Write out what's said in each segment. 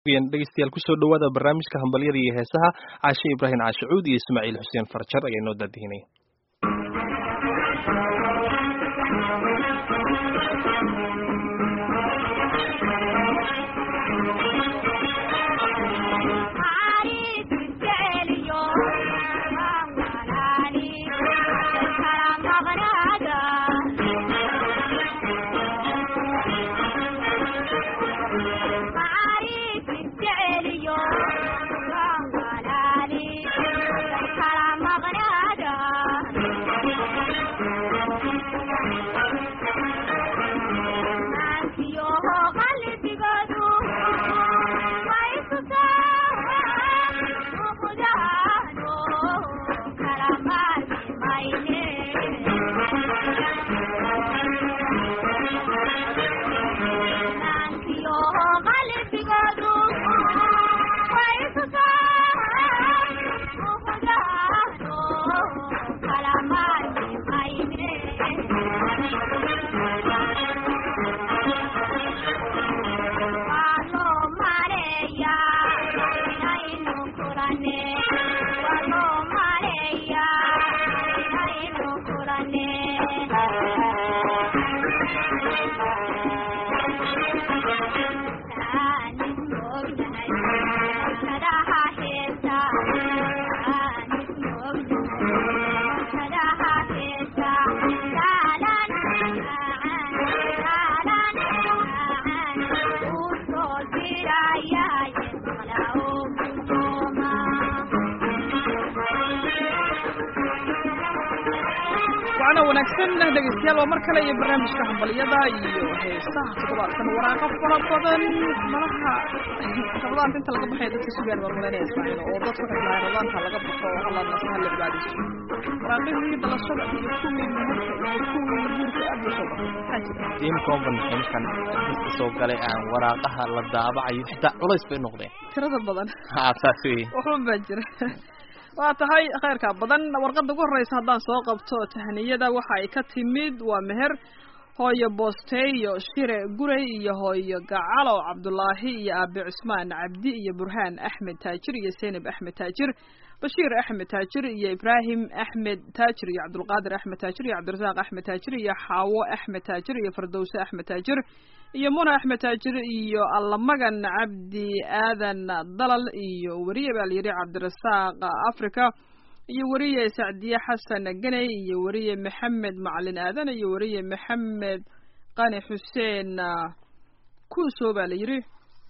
dhegeystayaal kusoo dhawaada barnaamijka hambalyada iyo heesaha caashe ibraahim caashicuud iyo ismaaciil xuseen farjar ayaa inoo daadihinaya wanaagsan dhegeystayaal waa mar kale iyo barnaamijka hambalyada iyo heesaha toddobaadkan waraaqo fara badan malaha rabadaanta inta laga baxaya dadka sugaan war malaynaya ismaaciil oo dadku waxay dhahay rabadaanta laga baxo alla nasaha la cibaadayso waraaqihii dhalashada iyo kuwii muhurka iyo kuwii guurka aad buu soo baxay maxaa jira in conventionkan dadka soo galay aan waraaqaha la daabacayo xitaa culays bay noqdeen tirada badan ha saas wey waxba baa jira waa tahay khayrka badan warqadda ugu horreysa haddaan soo qabto tahniyada waxa ay ka timid waa meher hooyo boosteeyo shire guray iyo hooyo gacalo cabdulaahi iyo aabe cusmaan cabdi iyo burhaan axmed taajir iyo seynab axmed taajir bashiir axmed taajir iyo ibraahim axmed taajir iyo cabdulqaadir axmed taajir iyo cabdirasaaq axmed taajir iyo xaawo axmed taajir iyo fardowse axmed taajir iyo muna axmed taajir iyo allamagan cabdi aadan dalal iyo weriye baa layidhi cabdirasaaq africa iyo weriye sacdiye xasan ganey iyo weriye maxamed macalin aadan iyo weriye maxamed qani xuseen kuuso baa la yidhi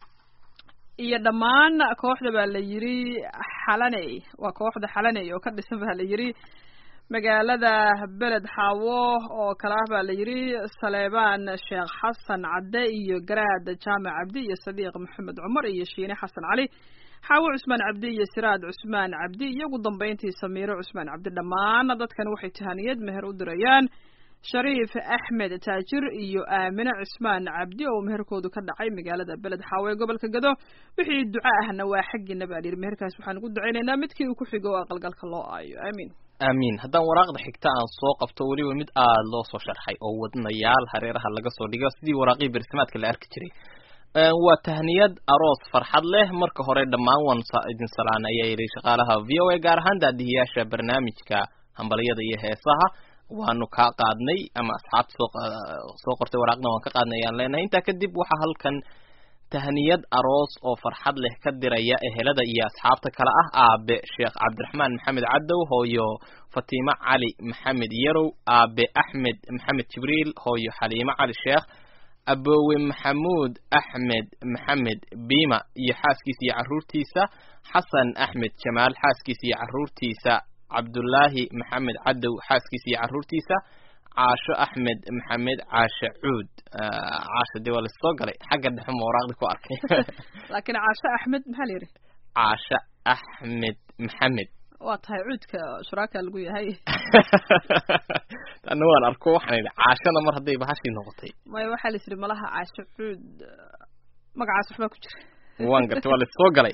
iyo dhammaan kooxda baa la yidhi xalaney waa kooxda xalaney oo ka dhisan baa la yidhi magaalada beled xaawo oo kale ah baa la yidhi saleebaan sheekh xasan cadde iyo garaad jaamac cabdi iyo sadiiq maxamed cumar iyo shiine xasan cali xaawo cusmaan cabdi iyo siraad cusmaan cabdi iyo ugu dambeyntii samiiro cusmaan cabdi dhammaan dadkan waxay tahaniyad meher u dirayaan shariif axmed taajir iyo aamine cusmaan cabdi oo meherkoodu ka dhacay magaalada beled xaawo ee gobolka gado wixii duco ahna waa xaggiina baa layidhi meherkaas waxaan ugu ducaynaynaa midkii uu ku xigo oo aqalgalka loo aayo aamiin aamiin haddaan waraaqda xigta aan soo qabto weliba mid aada loo soo sharxay oo wadnayaal hareeraha laga soo dhigo sidii waraaqihii bersamaadka la arki jiray waa tahniyad aroos farxad leh marka hore dhammaan waan idin salaan ayaa yidhi shaqaalaha v o a gaar ahaan daadihiyaasha barnaamijka hambalyada iyo heesaha waanu kaa qaadnay ama asxaabta soo soo qortay waraaqna waan ka qaadnay ayaan leenahay intaa kadib waxaa halkan tahniyad aroos oo farxad leh ka diraya ehelada iyo asxaabta kale ah aabe sheekh cabdiraxmaan maxamed cadow hooyo fatiimo cali maxamed yarow aabe axmed maxamed jibriil hooyo xaliimo cali sheekh aboowe maxamuud axmed maxamed biima iyo xaaskiisa iyo carruurtiisa xasan axmed jamaal xaaskiisa iyo carruurtiisa cabdullaahi maxamed cadow xaaskiisa iyo carruurtiisa caasho axmed maxamed caashe cuud caasho dee waa lasoo galay xagga dhexe ma waraaqdi ku arkay laakiin caasho axmed maxaa la yidhi caasho axmed maxamed waa tahay cuudka shuraaka lagu yahay ana waan arko waxaan idhi caashana mar hadday bahashii noqotay maya waxaa la yidhi malaha caasho cuud magacaas waxbaa ku jira waan gartay waa lasoo galay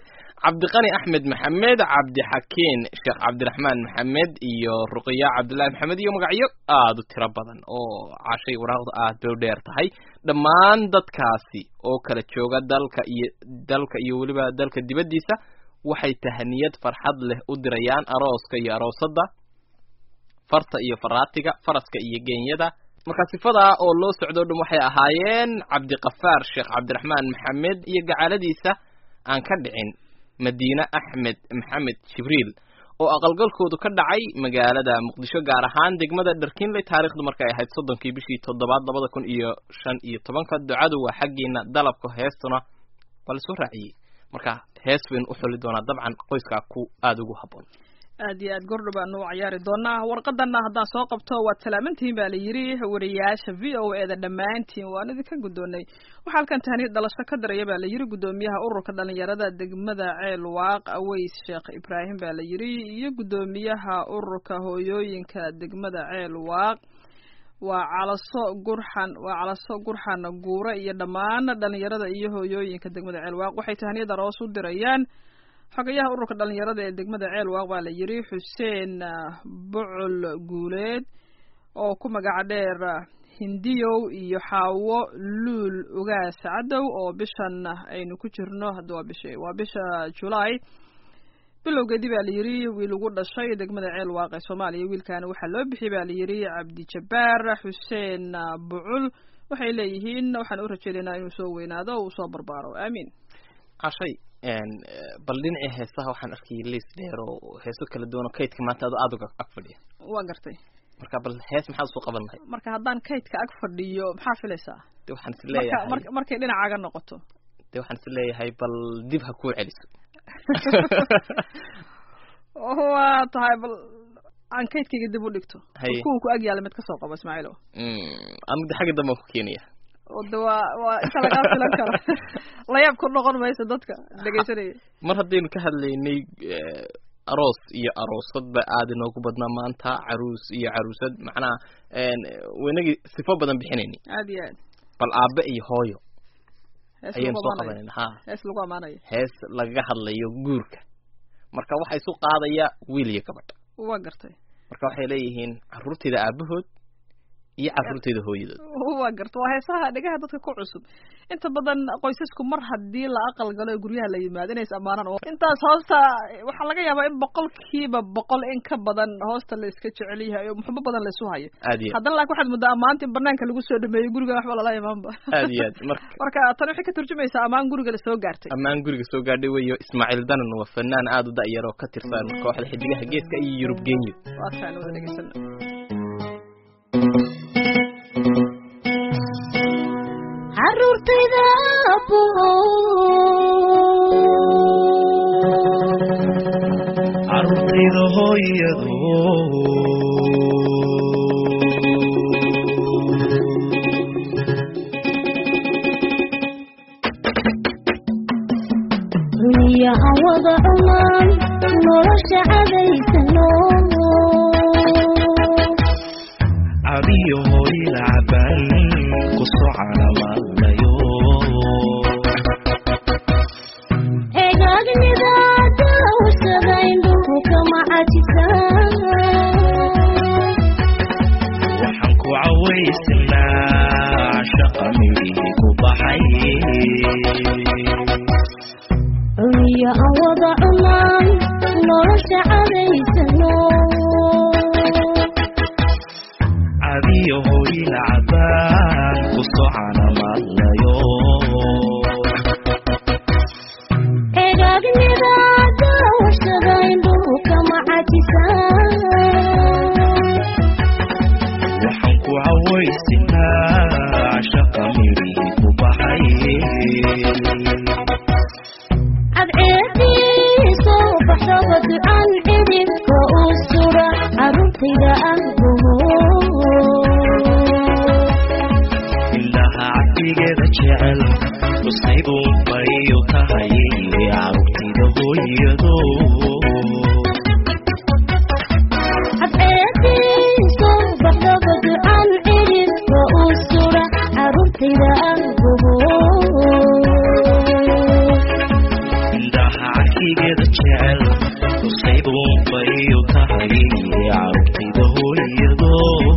cabdiqani axmed maxamed cabdixakiin sheekh cabdiraxmaan maxamed iyo ruqiya cabdullaahi maxamed iyo magacyo aada u tiro badan oo cashay waraaqdu aad bay u dheer tahay dhammaan dadkaasi oo kala jooga dalka iyo dalka iyo weliba dalka dibaddiisa waxay tahaniyad farxad leh u dirayaan arooska iyo aroosadda farta iyo faraatiga faraska iyo geenyada marka sifadaa oo loo socdo o dhan waxay ahaayeen cabdiqafaar sheekh cabdiraxmaan maxamed iyo gacaladiisa aan ka dhicin madiine axmed maxamed jibriil oo aqalgalkoodu ka dhacay magaalada muqdisho gaar ahaan degmada dharkinley taarikhdu markay ahayd soddonkii bishii toddobaad labada kun iyo shan iyo tobanka ducadu waa xaggiina dalabka heestuna waa la soo raaciyey marka hees baynu u xuli doonaa dabcan qoyskaa ku aada ugu habboon aad iyo aad gordho baanu u cayaari doonaa warqadana haddaan soo qabto waad salaamantihiin baa la yidhi wariyaasha v o e da dhammaantiin waan idinka guddoonay waxaa halkan tahniid dhalasho ka daraya baa la yidhi guddoomiyaha ururka dhalinyarada degmada ceel waaq aweys sheekh ibraahim baa la yidhi iyo guddoomiyaha ururka hooyooyinka degmada ceel waaq waa calaso gurxan waa calaso gurxan guure iyo dhammaan dhalinyarada iyo hooyooyinka degmada ceel waaq waxay tahniyada roos u dirayaan xogayaha ururka dhalinyarada ee degmada ceel waaq baa la yidhi xuseen bucul guuleed oo ku magaca dheer hindiyow iyo xaawo luul ugaas cadow oo bishan aynu ku jirno hadda waa bisha waa bisha julaay bilowgeedii baa la yidhi wiil ugu dhashay degmada ceel waaq ee soomaaliya wiilkaana waxaa loo bixiyey baa la yidhi cabdijabbaar xuseen bucul waxay leeyihiin waxaan u rajeynaynaa inuu soo weynaado o uu soo barbaaro aamiin cashay bal dhinacii heesaha waxaan arkayay liis dheer oo heeso kala duwan oo kaydka maanta ado aada uga ag fadhiya waa gartay marka bal hees maxaad usoo qaban lahay marka haddaan kaydka ag fadhiyo maxaa filaysaa de waxaan is marka leeyahay mar markay dhinacaaga noqoto de waxaan is leeyahay bal dib ha kuu celiso waa tahay bal aan kaydkayga dib u dhigto Haye. kuwan ku ag yaala mid kasoo qabo ismaaciilo anigu de xagga dambe aan ku keenaya oo de waa waa inta lagaa filan karo layaab ku noqon mayso dadka dhegaysanaya mar haddaynu ka hadlaynay eh, aroos iyo aroosadba aada inoogu badnaa maanta caruus iyo caruusad macnaha waynagii sifo badan bixinayni aad iyo aad bal aabe iyo hooyo hees ayaynu lagu soo amaanayo qabanayna ha hees lagu amaanayo hees lagaga hadlayo guurka marka waxaa isu qaadaya wiil iyo gabadh waa gartay marka waxay leeyihiin caruurtayda aabahood iyo caruurtayda hooyadood waa garta waa heesaha dhegaha dadka ku cusub inta badan qoysasku mar haddii la aqal galo ee guryaha la yimaado inays ammaanaan oo intaas hoosta waxaa laga yaabaa in boqolkiiba boqol in ka badan hoosta la iska jecel yahay oo muxubo badan la isu hayo aad iyo haddana laakiin waxaad muddaa ammaanta in banaanka lagu soo dhameeyo guriga waxba lala imaanba aad iyo aad marka marka tan waxay ka turjumaysaa ammaan guriga la soo gaartay ammaan guriga soo gaadhay weyo ismaaciil danan waa fanaan aada u da'yar oo ka tirsan kooxda xidigaha geeska iyo yurub genyo waa taan wada dhegaysana caruurtayda abo carruurtayda hooyado duniyaha wada cumaan nolosha cadaysano cabiyo hooyla caban ku soo calamaalayo eegaagnida dawsadayn dhulku kama cajisan waxaan ku cawaysanaa shaqa midhihii ku baxay duniyaha wada cumaan nolosha cadaysano cabiyo hooyla caban ku soo calamaalayo eegaagnida dawsadayn dhulku kama cajisan waxaan ku cawaysanaa shaqa midhihii ku baxay cadceediiso baxdaba ducan xidibka u sura caruurtayda ahboho indhaha cabdigeeda jecel tusayduun bayu tahay carruurtayda hooyado cadceediiso baxdaba ducan xidibka u sura caruurtayda ahboho indhaha cabdigeeda tahayay carruurtayda hooyado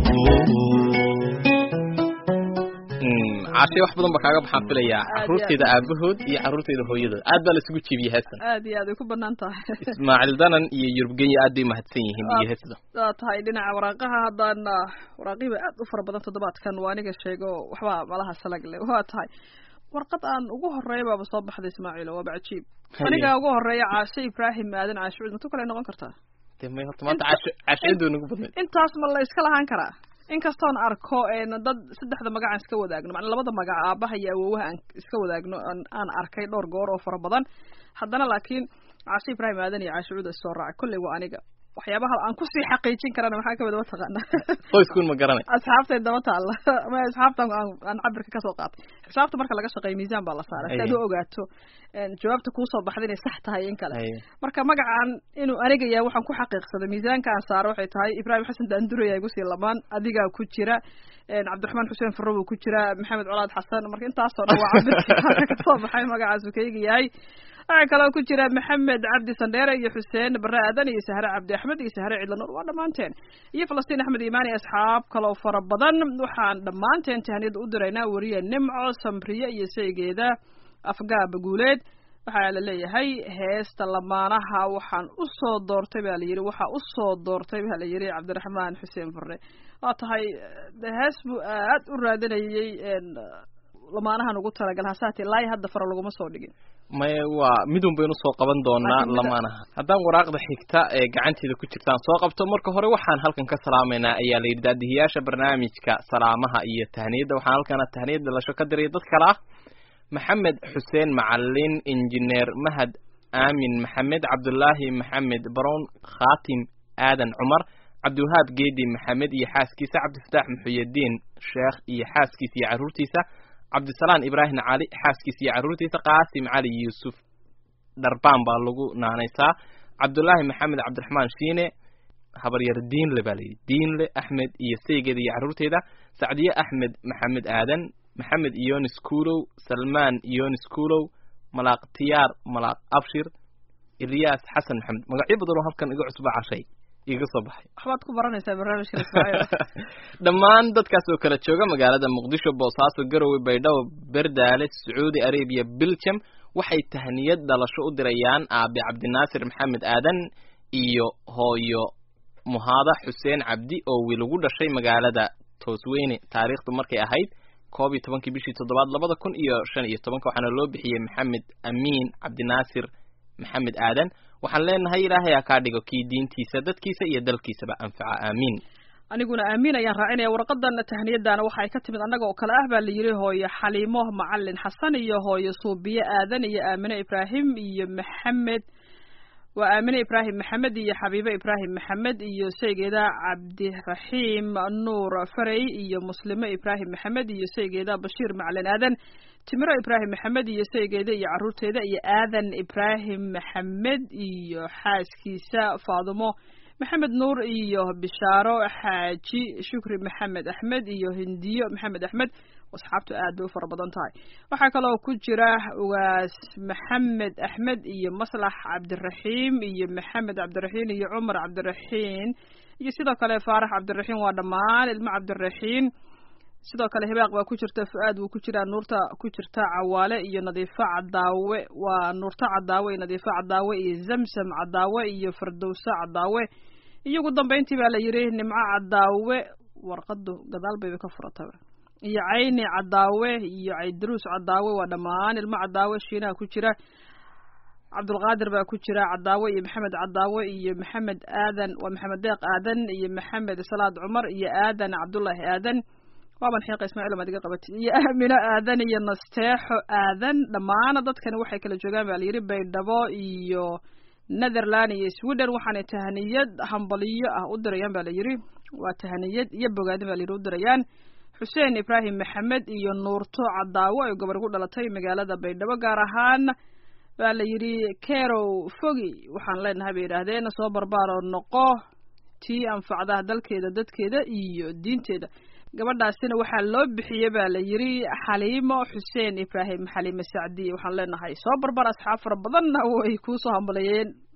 caashay wax badan ba kaaga baxaan filayaa Aad iyo carruurtayda aabahood iyo carruurtayda hooyadood aad baa la isugu jiibiyey heestan aad iyo aad ay ku banaan tahay ismaaciil danan iyo yurubgenya aad bay mahadsan yihiin iyo heesda waa tahay dhinaca waraaqaha haddaan ah, waraaqihiba aad u fara badan toddobaadkan waa aniga sheego waxba malaha salag leh waa tahay warqad aan ugu horeeya baaba soo baxday ismaaciilo waaba cajiib Haye. aniga ugu horeeya caashe ibraahim aadan caashuud matu kale noqon kartaa dee may horta maanta casho cashayadu nagu badnayd intaas ma la iska lahaan karaa inkastoon arko een dad saddexda magacaan iska wadaagno macnaa labada magac aabaha iyo awowaha aan iska wadaagno aan aan arkay dhowr goor oo fara badan haddana laakiin caashe ibraahim aadan iyo caashe cuud is soo raacay kolley waa aniga waxyaabaha aan kusii xaqiijin karana maxaa kamid a mataqaana qoyskuun ma garanay asxaabtay daba taalla ama asxaabtan aan aan cabirka kasoo qaatay xisaabta marka laga shaqeeyo miisaan baa la saaray si aad u Aye. ogaato een, jawaabta kuusoo baxda inay sax tahay in kale Haye. marka magacaan inuu aniga yahay waxaan ku xaqiiqsaday miisaanka aan saaro waxay tahay ibraahim xasan daanduraya igu sii lamaan adigaa ku jira een, cabdiraxmaan xuseen farro buu ku jira maxamed colaad xasan marka intaasoo dhan waa cabirka kasoo baxay magacaasu kayga yahay waxaa kaloo ku jira maxamed cabdi sandheere iyo xuseen bare aadan iyo sahre cabdi axmed iyo sahre cidla nuur waa dhammaanteen iyo falastiin axmed iimaan iyo asxaab kaloo fara badan waxaan dhammaanteen tahniyada u diraynaa weriye nimco samriye iyo saygeeda afgaaba guuleed waxaa la leeyahay heesta lamaanaha waxaan u soo doortay baa la yidhi waxaa u soo doortay baa la yidhi cabdiraxmaan xuseen farre waa tahay de hees buu aad u raadinayay een, lamaanahan ugu talagal hasaatee laay hadda fara laguma soo dhigin maya waa midun baynu soo qaban doonaa Laakiin mida- lamaanaha haddaan waraaqda xigta ee gacanteeda ku jirtaan soo qabto marka hore waxaan halkan ka salaamaynaa ayaa la yidhi daadihiyaasha barnaamijka salaamaha iyo tahniyadda waxaan halkana tahniyad dhalasho ka diray dad kale ah maxamed xuseen macalin injineer mahad aamin maxamed cabdulaahi maxamed barown khaatim aadan cumar cabdiwahaab geedi maxamed iyo xaaskiisa cabdifataax muxuyadiin sheekh iyo xaaskiisa iyo carruurtiisa cabdisalaan ibraahim cali xaaskiisa iyo carruurtiisa qaasim cali yuusuf dharbaan baa lagu naanaysaa cabdulaahi maxamed cabdiraxmaan shiine habaryar diinle baa layidhi diinle axmed iyo saygeeda iyo carruurteeda sacdiye axmed maxamed aadan maxamed iyonis kuulow salmaan iyonis kuulow malaaq tiyaar malaaq abshir ilyaas xasan maxamed magacyo badan oo halkan iga cusba cashay iga soo baxay waxbaad ku baranaysaa barnaamijka ismaaciil dhammaan dadkaas oo kala jooga magaalada muqdisho boosaaso garowe baydhabo berdaale sacuudi arabiya belgium waxay tahniyad dhalasho u dirayaan aabe cabdinaasir maxamed aadan iyo hooyo muhaada xuseen cabdi oo wiil ugu dhashay magaalada toosweyne taariikhdu markay ahayd koob iyo tobankii bishii toddobaad labada kun iyo shan iyo tobanka waxaana loo bixiyey maxamed amiin cabdinaasir maxamed aadan waxaan leenahay ilaahay ha kaa dhigo kii diintiisa dadkiisa iyo dalkiisaba anfaca aamiin aniguna aamin ayaan raacinaya warqadan tahniyadana waxa ay ka timid annaga oo kale ah baa la yidhi hooyo xaliimo macalin xasan iyo hooyo suubiye aadan iyo aamine ibraahim iyo maxamed waa aamine ibraahim maxamed iyo xabiibe ibraahim maxamed iyo saygeeda cabdiraxiim nuur farey iyo muslimo ibraahim maxamed iyo saygeeda bashiir macalin aadan timiro ibraahim maxamed iyo saygeeda iyo carruurteeda iyo aadan ibraahim maxamed iyo xaaskiisa faadumo maxamed nuur iyo bishaaro xaaji shukri maxamed axmed iyo hindiyo maxamed axmed asxaabtu aad bay u fara badan tahay waxaa kaloo ku jira ugaas maxamed axmed iyo maslax cabdiraxiim iyo maxamed cabdiraxiin iyo cumar cabdiraxiin iyo sidoo kale faarax cabdiraxiin waa dhammaan ilmo cabdiraxiin sidoo kale hibaaq baa ku jirta fu-aad wuu ku jiraa nuurta ku jirta cawaale iyo nadiifo cadaawe waa nuurto cadaawe iyo nadiifo cadaawe iyo zamsam cadaawe iyo fardowso cadaawe iyo ugu dambeyntii baa la yidhi nimco cadaawe warqadu gadaal bayba ka furataba iyo cayni cadaawe iyo caydaruus cadaawe waa dhammaan ilmo cadaawe shiinaha ku jira cabdulqaadir baa ku jira cadaawe iyo maxamed cadaawe iyo maxamed aadan waa maxamed deeq aadan iyo maxamed salaad cumar iyo aadan cabdullaahi aadan waaban xiiqa ismaaciil maad iga qabatid iyo aamino aadan iyo nasteexo aadan dhammaana dadkani waxay kala joogaan baa layidhi baydhabo iyo netherland iyo sweden waxaanay tahaniyad hambaliyo ah u dirayaan baa layidhi waa tahaniyad iyo bogaadin baa layidhi u dirayaan xuseen ibraahim maxamed iyo nuurto cadaawo ay gobor ku dhalatay magaalada baydhabo gaar ahaan baa la yidhi kerow fogi waxaan leenahay bay yidhaahdeen soo barbaaroo noqo tii anfacdaha dalkeeda dadkeeda iyo diinteeda gabadhaasina waxaa loo bixiyey baa la yidhi xaliimo xuseen ibraahim xaliime sacdi waxaan leenahay soo barbar asxaab fara badanna way kuusoo hambaleeyeen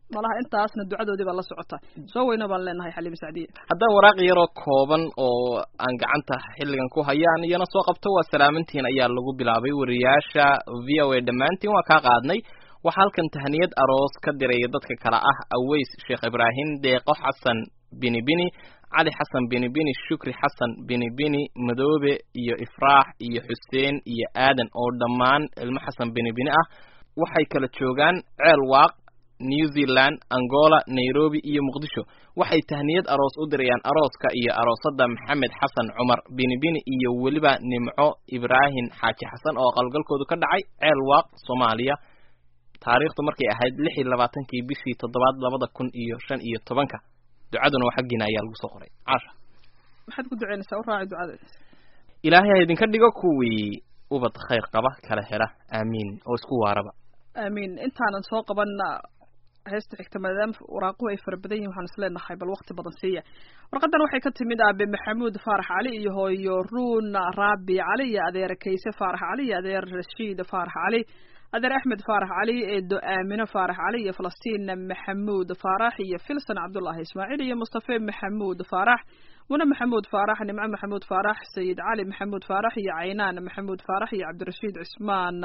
malaha intaasna ducadoodii baa la socota soo weyno baan leenahay xaliim sacdiye haddaba waraaq yaroo kooban oo aan gacanta xilligan ku hayaan iyana soo qabto waa salaamantiin ayaa lagu bilaabay wariyaasha v o a dhammaantiin waa kaa qaadnay waxaa halkan tahniyad aroos ka diraya dadka kale ah aweys sheekh ibraahim deeqo xasan bini bini cali xasan bini bini shukri xasan bini bini madoobe iyo ifraax iyo xuseen iyo aadan oo dhammaan ilmo xasan bini bini ah waxay kala joogaan ceel waaq new zealand angola nairobi iyo muqdisho waxay tahniyad aroos u dirayaan arooska iyo aroosada maxamed xasan cumar bini bini iyo weliba nimco ibraahim xaaji xasan oo qalgalkoodu ka dhacay ceel waaq soomaaliya taariikhdu markay ahayd lix iyo labaatankii bishii toddobaad labada kun iyo shan iyo tobanka ducaduna waa xaggiina ayaa lagu soo qoray caasha maxaad ku duceynaysaa u raaci ducada ilaahay ha idinka dhigo kuwii ubad khayr qaba kala hela aamiin oo isku waaraba aamiin intaanan soo qaban heesta xigta maadaama waraaquhu ay fara badan yihin waxaan is leenahay bal waqti badan siiya warqadan waxay ka timid aabe maxamuud faarax cali iyo hooyo ruun raabi cali iyo adeer kayse faarax cali iyo adeer rashiid faarax cali adeer axmed faarax cali eedo aamino faarax cali iyo falastiin maxamuud faarax iyo filson cabdullaahi ismaaciil iyo mustafe maxamuud faarax mune maxamuud faarax nimco maxamuud faarax sayid cali maxamuud faarax iyo caynaan maxamuud faarax iyo cabdirashiid cismaan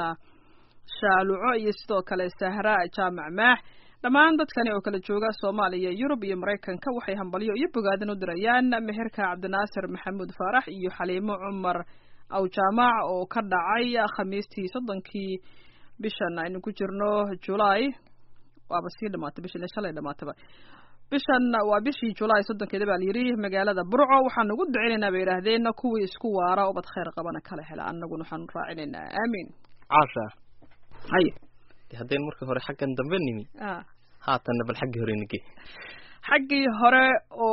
shaaluco iyo sidoo kale sahra jaamac maax dhammaan dadkani oo kala jooga soomaaliya yurub iyo maraykanka waxay hambalyo iyo bogaadin u dirayaan meherka cabdinaasir maxamuud faarax iyo xaliimo cumar awjaamac oo ka dhacay khamiistii soddonkii bishan aynu ku jirno julaay waaba sii dhamaatay bishan shalay dhamaataba bishan waa bishii julaay soddonkeeda baa layidhi magaalada burco waxaan ugu duceynaynaa bay yidhaahdeen kuwii isku waara ubad khayr qabana kala hela annaguna waxaanu raacinaynaa aamiin caasha hay de haddaynu markii hore xaggan dambe nimi a haatanna bal xaggii hore nige xaggii hore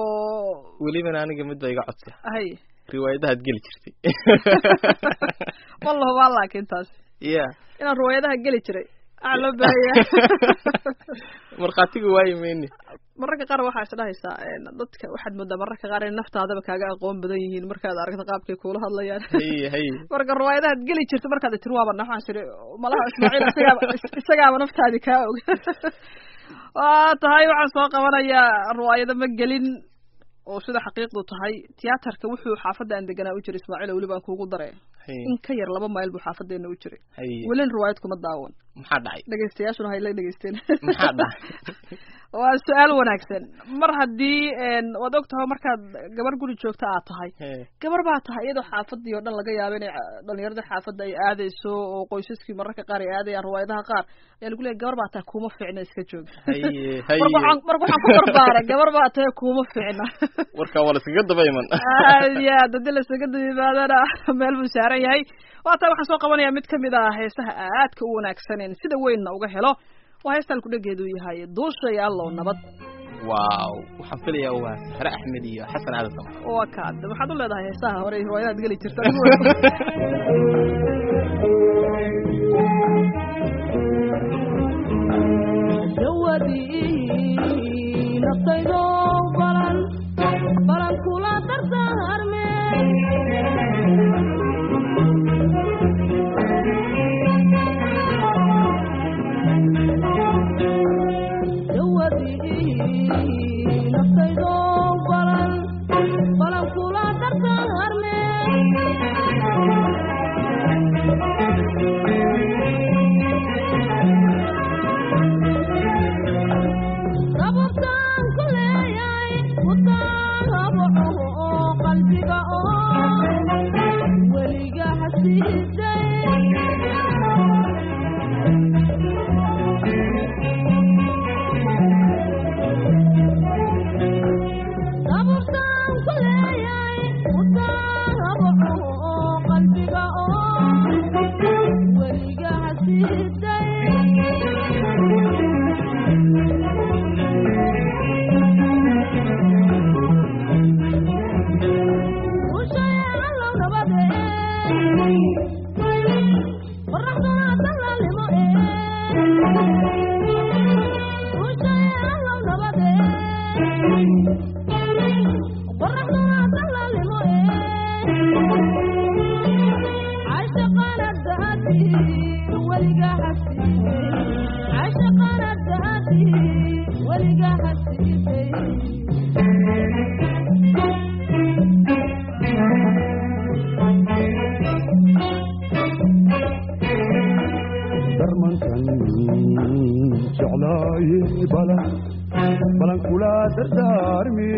oo welibana aniga mid ba iga codsa hay riwaayadahaad geli jirtay wallah waa laakiin taas ya inaan riwaayadaha geli jiray aa loo baahaya markhaatiga waayi mayni mararka qaar waxaa is dhahaysaa dadka waxaad moodaa mararka qaar in naftaadaba kaaga aqoon badan yihiin markaad aragto qaabkay kuula hadlayaan haye haye marka riwaayadahaad geli jirta markaad tiri waaba waxaan tiri malaha ismaaciil isagaaba isagaaba naftaadi kaa og waa tahay waxaan soo qabanayaa riwaayado ma gelin oo sida xaqiiqdu tahay tiyaatarka wuxuu xaafadda aan deganaa u jiray ismaaciil weli baan kuugu daray haye in ka yar laba mayl buu xaafadeena u jiray haye welin riwaayad kuma daawan maxaa dhacay dhegaystayaashuna hay la dhegaysteen maxaa dhacay waa su-aal wanaagsan mar haddii waad og tahay markaad gabar guri joogta aad tahay Hee, gabar baa tahay iyadoo xaafadii oo dhan laga yaabo inay ca- dhalinyarada xaafadda ay aadayso oo qoysaskii mararka qaar ay aadayaan riwaayadaha qaar ayaa lagu leeyay gabar baa tahay kuma fiicna iska jooga haye haye marka waxaan marka waxaan ku barbaaray gabar baa tahay kuma fiicna warkaa waa laskaga daba iman aad iyo aad haddii lasaga dadimaadana meel buu saaran yahay waa tahay waxaan soo qabanayaa mid kamid ah heesaha aadka u wanaagsanen sida weynna uga helo waa heestaan kudhageedu yahay duusha iyo allow nabad waaw waxaan filayaa waa sahre axmed iyo xasan aadan samar waa kaad waxaad u leedahay heesaha hore riwaayadaad geli jirta adigu jawadii naftaydo balan balan kula dardaarme jawadii naftaydo balan balan kula dardaarme rababtaan ku leeyahay wadaan habaco oo qalbiga oo weliga hasiiday darmankan jeclaaye balan balan kula dardaarmi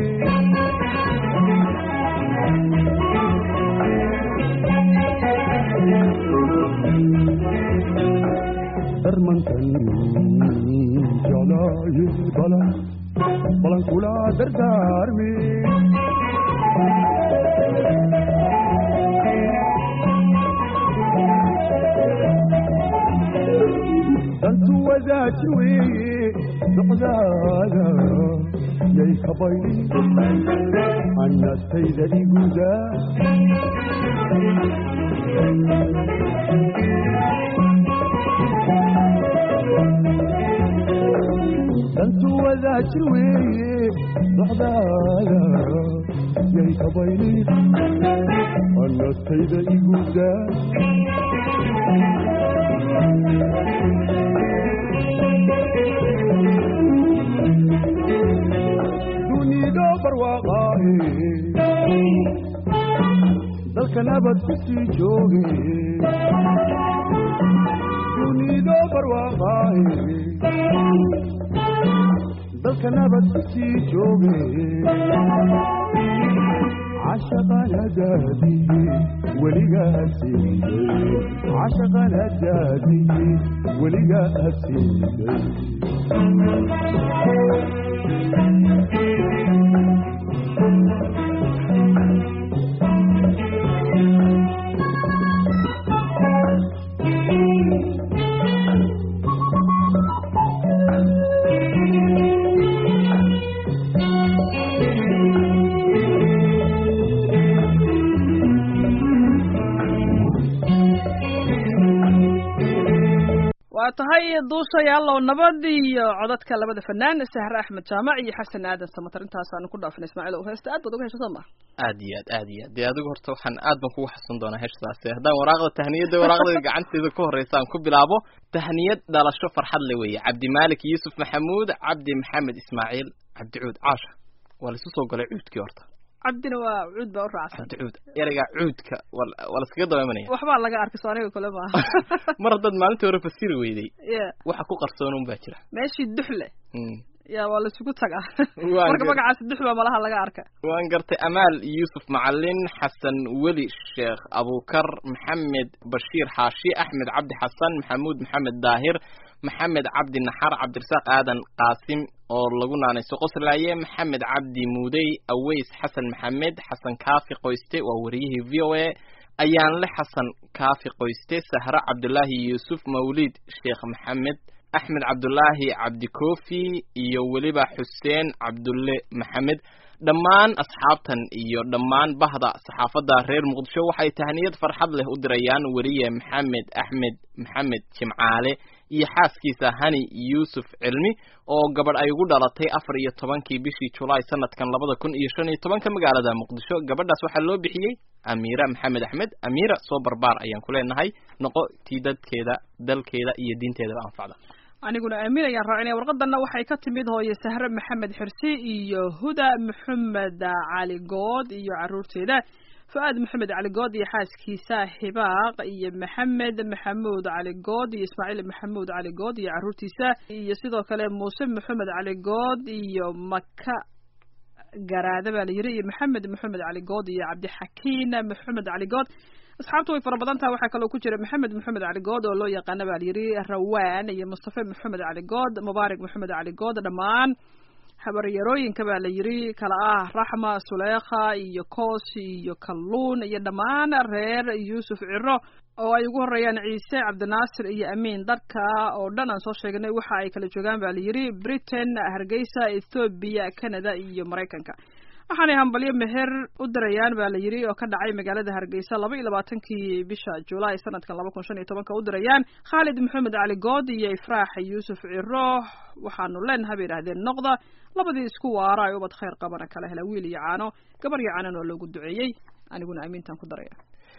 darmankan jeclaaye balan balan kula dardaarmi dantu wadaaj weeye socdaada yay kabay annastayda iguda dantu wadaaj weeye socdaada yay kabay annastayda iguda dunido barwaaqaaye dalka nabad ku sii jooge dunido barwaaqaaye dalka nabad ku sii jooge cashaqan hadaadiye weligaa siiyey cashaqan hadaadiye weligaa siiyey waa tahay duushayaalow nabad iyo codadka labada fanaan sahre axmed jaamac iyo xasan aadan samatar intaasaanu ku dhaafnay ismaaciil ow heesta aad baad uga hesha soo ma aad iyo aad aad iyo aad dee adigu horta waxaan aad baan kugu xasun doonaa heshadaasi haddaan waraaqda tahniyadda waraaqda gacanteeda ku horreysa aan ku bilaabo tahniyad dhalasho farxad le weeye cabdimaalik yuusuf maxamuud cabdi maxamed ismaaciil cabdicuud caasha waa laisu soo galay cuudkii horta cabdina waa cuud baa u raacsan cabdicuud ereyga cuudka waa waa laskaga dabaamanaya waxbaa laga arkay soo aniga kule maaha mar haddaad maalintii hore fasiri weyday ya waxa ku qarsoonun baa jira meeshii duxle Mm. ya waa laisugu tagaa Waa marka gar- magacaasi dux baa malaha laga arka waan gartay amaal yuusuf macalin xasan weli sheekh abukar maxamed bashiir xaashi axmed cabdi xasan maxamuud maxamed daahir maxamed cabdi naxar cabdirasaaq aadan qaasim oo lagu naanayso qoslaaye maxamed cabdi muudey aweys xasan maxamed xasan kaafi qoyste waa wariyihii v o a ayaanle xasan kaafi qoyste sahre cabdulaahi yuusuf mawliid sheekh maxamed axmed cabdulaahi cabdikoofi iyo weliba xuseen cabdulle maxamed dhammaan asxaabtan iyo dhammaan bahda saxaafadda reer muqdisho waxay tahniyad farxad leh u dirayaan weriye maxamed axmed maxamed jimcaale iyo xaaskiisa hani yuusuf cilmi oo gabadh ay ugu dhalatay afar iyo tobankii bishii julaay sanadkan labada kun iyo shan iyo tobanka magaalada muqdisho gabadhaas waxaa loo bixiyey amiira maxamed axmed amiira soo barbaar ayaan ku leenahay noqo tii dadkeeda dalkeeda iyo diinteedaba anfacda aniguna aamin ayaan raacinaya warqadanna waxay ka timid hooye sahre maxamed xirsi iyo huda maxamed cali good iyo caruurteeda fu-aad maxamed cali good iyo xaaskiisa hibaaq iyo maxamed maxamuud cali good iyo ismaaciil maxamuud cali good iyo caruurtiisa iyo sidoo kale muuse maxamed cali good iyo maka garaade baa la yiri iyo maxamed maxamed cali good iyo cabdixakiin maxamed cali good asxaabtu way fara badan tahay waxaa kaloo ku jira maxamed maxamed cali good oo loo yaqaana baa la yiri rawaan iyo mustafe maxamed cali good mubaarak maxamed cali good dhammaan habaryarooyinka baa la yiri kala ah raxma suleekha iyo koos iyo kalluun iyo dhammaan reer yuusuf ciro oo ay ugu horeeyaan ciise cabdinaasir iyo amiin dadka oo dhan aan soo sheegnay waxa ay kala joogaan baa la yiri britain hargeysa ethoobia canada iyo maraykanka waxaanay hambalyo meher u dirayaan baa la yiri oo ka dhacay magaalada hargeysa laba iyo labaatankii bisha julaay sanadkan laba kun shan iyo tobanka u dirayaan khaalid maxamed cali good iyo ifraax yuusuf ciro waxaanu leenahay bay yidhahdeen noqda labadii isku waara ay ubad khayr qabana kala hela wiil iyo caano gabar iyo caanan oo loogu duceeyey aniguna amiintan ku daraya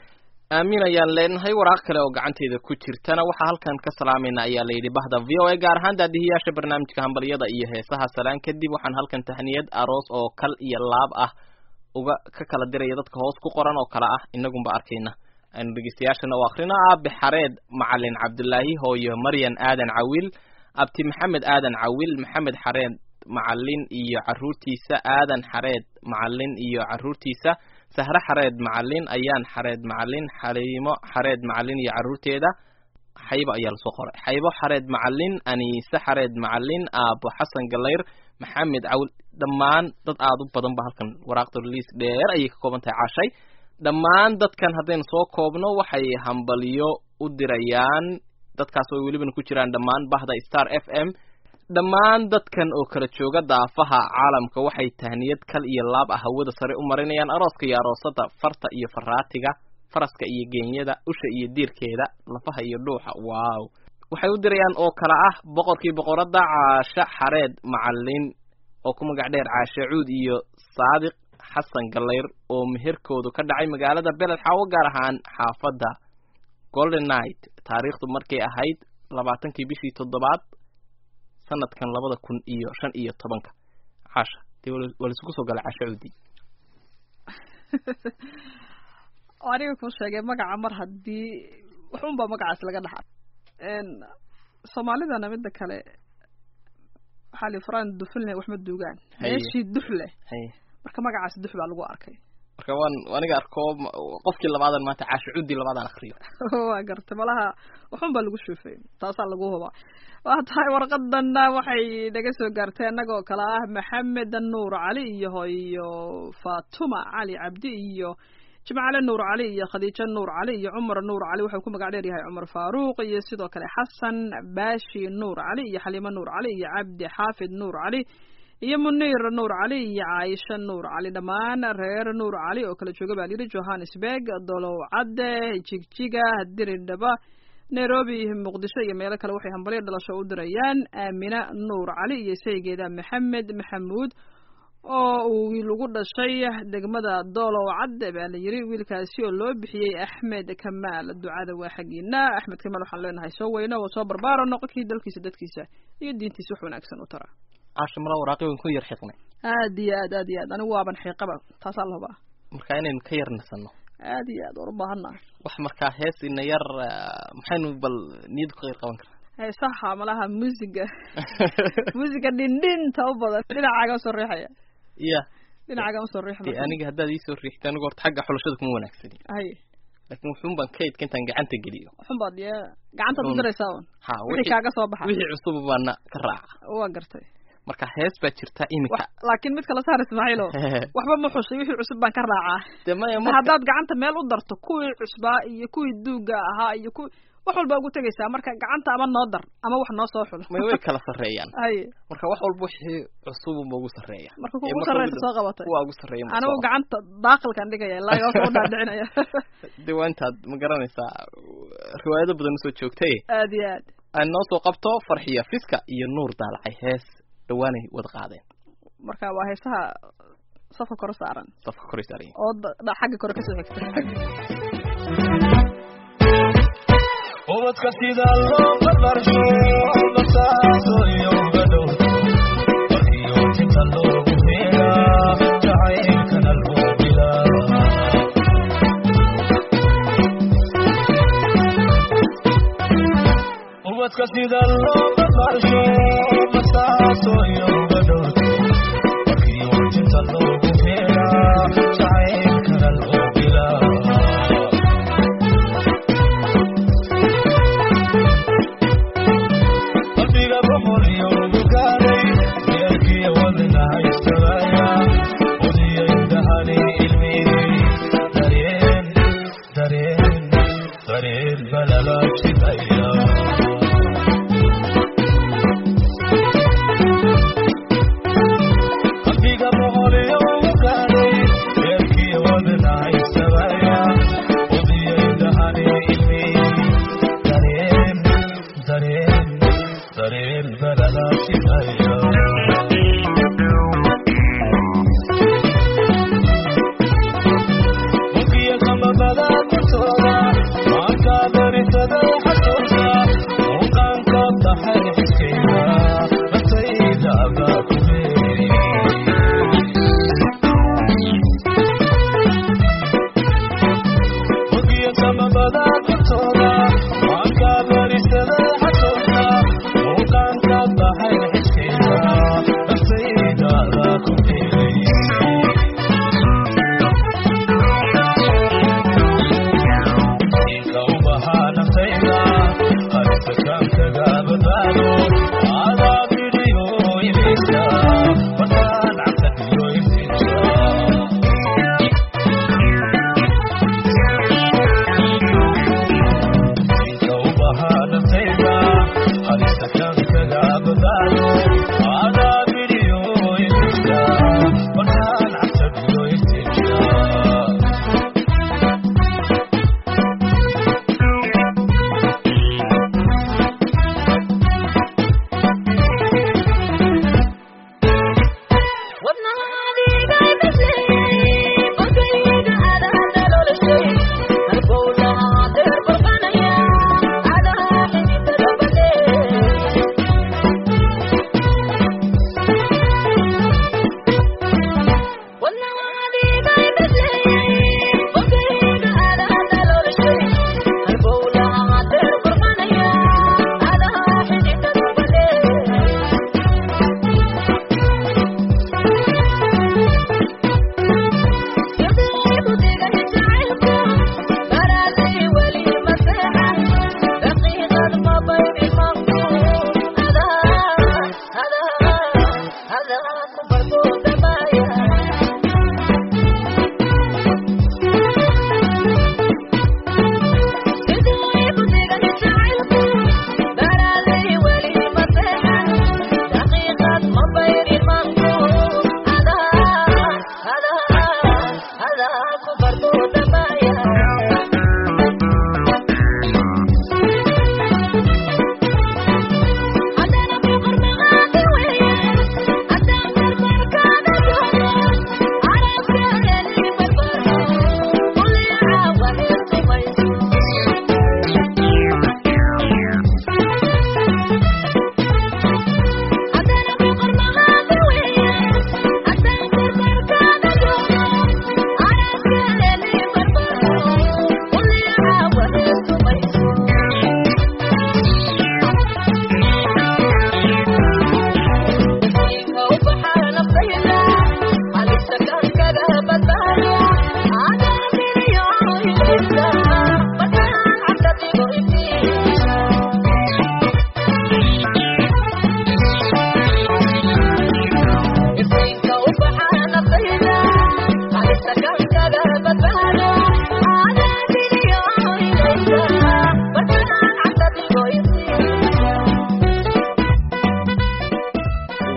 aamin ayaan leenahay waraaq kale oo gacanteeda ku jirtana waxaa halkan ka salaamayna ayaa layidhi bahda v o a gaar ahaan daadihiyaasha barnaamijka hambalyada iyo heesaha salaan kadib waxaan halkan tahniyad aroos oo kal iyo laab ah uga ka kala diraya dadka hoos ku qoran oo kale ah inagunba arkayna aynu dhegeystayaashana u akrino aabe xareed macalin cabdulaahi hooyo maryan aadan cawil abti maxamed aadan cawil maxamed xareed macalin iyo caruurtiisa aadan xareed macalin iyo caruurtiisa sahre xareed macalin ayaan xareed macalin xaliimo xareed macalin iyo caruurteeda xaybo ayaa lasoo qoray xaybo xareed macalin aniise xareed macalin aabo xasan galayr maxamed cawil dhammaan dad aada u badan ba halkan waraaqda liis dheer ayay ka kooban tahay cashay dhammaan dadkan haddaynu soo koobno waxay hambaliyo u dirayaan dadkaas oo welibana ku jiraan dhammaan bahda star f m dhammaan dadkan oo kala jooga daafaha caalamka waxay tahniyad kal iyo laab ah hawada sare u marinayaan arooska iyo aroosada farta iyo faraatiga faraska iyo geenyada usha iyo diirkeeda lafaha iyo dhuuxa wow waxay u dirayaan oo kale ah boqorkii boqoradda caashe xareed macalin oo ku magac dheer caashe cuud iyo saadiq xasan galayr oo meherkoodu ka dhacay magaalada beled xaawo gaar ahaan xaafadda golden night taariikhdu markay ahayd labaatankii bishii toddobaad sanadkan labada kun iyo shan iyo tobanka caasha dee waa laisugu soo galay caasha cuudi aniga kuu sheegay magaca mar haddii waxunba magacaas laga dhaxa soomaalidana mida kale waxaa li furaan dufulne waxma duugaan Haye. meeshii dux leh haye marka magacaas dux baa lagu arkay marka waan aniga arko ma- qofkii labaadan maanta caasha cuudi labaadaan akriyo waa gartay malaha waxun baa lagu shuufay taasaa lagu hubaa waa tahay warqadanna waxay naga soo gaartay annagoo kale ah maxamed nuur cali iyo hooyo fatuma cali cabdi iyo jimcale nuur cali iyo khadiijo nuur cali iyo cumar nuur cali wuxuu ku magac dheer yahay cumar faaruuq iyo sidoo kale xasan baashi nuur cali iyo xaliimo nuur cali iyo cabdi xaafid nuur cali iyo muniir nuur cali iyo caaisha nuur cali dhammaan reer nuur cali oo kala jooga baa layidhi johannesburg dolow cadde jigjiga diridhaba nairobi muqdisho iyo meelo kale waxay hambalyo dhalasho u dirayaan aamina nuur cali iyo saygeeda maxamed maxamuud oo uu wiil ugu dhashay degmada doolow cadde baa la yidhi wiilkaasi oo loo bixiyey axmed kamaal ducada waa xaggiina axmed kamaal waxaan leenahay soo weyno oo soo barbaaro noqonkii dalkiisa dadkiisa iyo diintiisa wax wanaagsan u tara caasha mala waraaqi waan ku yar xiqnay aad iyo aad aad iyo aad anigu waaban xiiqaba taasaa la hubaa marka inaynu ka yar nasanno aad iyo aad waan u baahannahay wax markaa hees ina yar ah, maxaynu bal niyad ku qayr qaban karnaa heesaha malaha muusiga muusiga dhindhinta u badan dhinacaaga usoo riixaya ya dhinacaaga usoo riix dee aniga haddaad iisoo riixta anigu horta xagga xulashada kuma wanaagsani hay laakiin wuxuun baan kaydka intaan gacanta geliyo waxun baad ye gacantaad u Un. diraysaa un ha wixii kaaga soo baxa wixii cusub baana ka raaca waa gartay marka hees baa jirta imika wax laakiin mid kala saar ismaaciilo waxba ma xushay wixii cusub baan ka raacaa dee maya Ma marka haddaad gacanta meel u darto kuwii cusbaa iyo kuwii duuga ahaa iyo kuwii wax walba ugu tegaysaa marka gacanta ama noo dar ama wax noo soo xul may way kala sarreeyaan haye marka wax walba wixii cusubunba ugu sarreeya marka Ee, kugu marka sarreysa ugu- soo qabatay kuwa ugu sarreeya ma anigu soo gacanta daaqilkan dhigaya ilaa hoos u dhaadhicinaya dee waa intaad ma garanaysaa riwaayado badan usoo joogtay aad iyo aad aan noo soo qabto farxiya fiska iyo nuur daalacay hees dhawaanay wada qaadeen marka waa heesaha safka kore saaran safka koray saaran oo da- da- xagga kore kasoo xigta ubadka sida looga barsho basaaso iyo gadhow warkiyo tinta loogu feeraa jacaylkana loo bilaa ubadka sida looga barsho basaaso iyo gadhow warkiyo tinta loogu feeraa jacaylkana loo bilaa qalbiga boqoliyo gugaaday meelkiya wadna haystabaya odiyo indahani ilmiyey dareen dareen dareen balalaabsidaya qalbiga boqoliyo gugaaday meelkiya wadna haystabaya odiyo indahani ilmiyey dareen dareen dareen balalaabsidaya Mukiya kama bada kutoda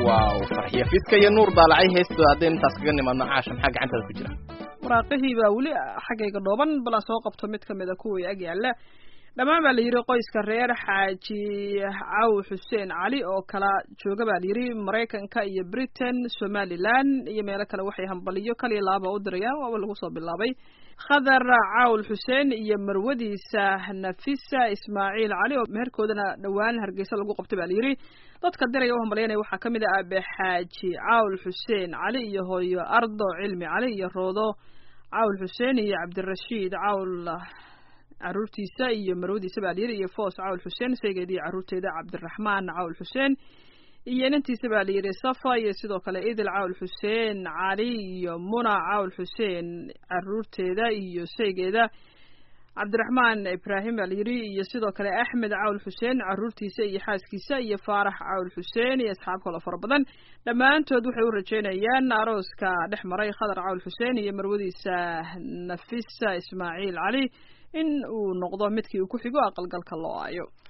waaw farxiya fiska iyo nuur daalacay heestooda haddaynu intaas kaga nimaadno caasha maxaa gacantaada ku jira waraaqihii baa weli xaggayga dhooban bal aan soo qabto mid kamid a kuwii ag yaalla dhammaan baa la yidhi qoyska reer xaaji caw xuseen cali oo kala jooga baa la yidhi maraykanka iyo britain somaliland iyo meelo kale waxay hambaliyo kaliya laaba u dirayaan waaba lagu soo bilaabay khadar cawl xuseen iyo marwadiisa nafisa ismaaciil cali oo meherkoodana dhowaan hargeysa lagu qabtay baa la yidhi dadka diraya u hambalyanaya waxaa ka mid ah aabe xaaji cawl xuseen cali iyo hooyo ardo cilmi cali iyo roodo cawl xuseen iyo cabdirashiid cawl caruurtiisa iyo marwadiisa baa layidhi iyo foos cawl xuseen saygeeda iyo caruurteeda cabdiraxmaan cawl xuseen iyo inantiisa baa layidhi safa iyo sidoo kale idil cawl xuseen cali iyo muna cawl xuseen caruurteeda iyo saygeeda cabdiraxmaan ibraahim baa layidhi iyo sidoo kale axmed cawl xuseen caruurtiisa iyo xaaskiisa iyo faarax cawl xuseen iyo asxaab kaloo fara badan dhammaantood waxay u rajeynayaan arooska dhex maray khadar cawl xuseen iyo marwadiisa nafisa ismaaciil cali in uu noqdo midkii uu ku xigo aqalgalka loo aayo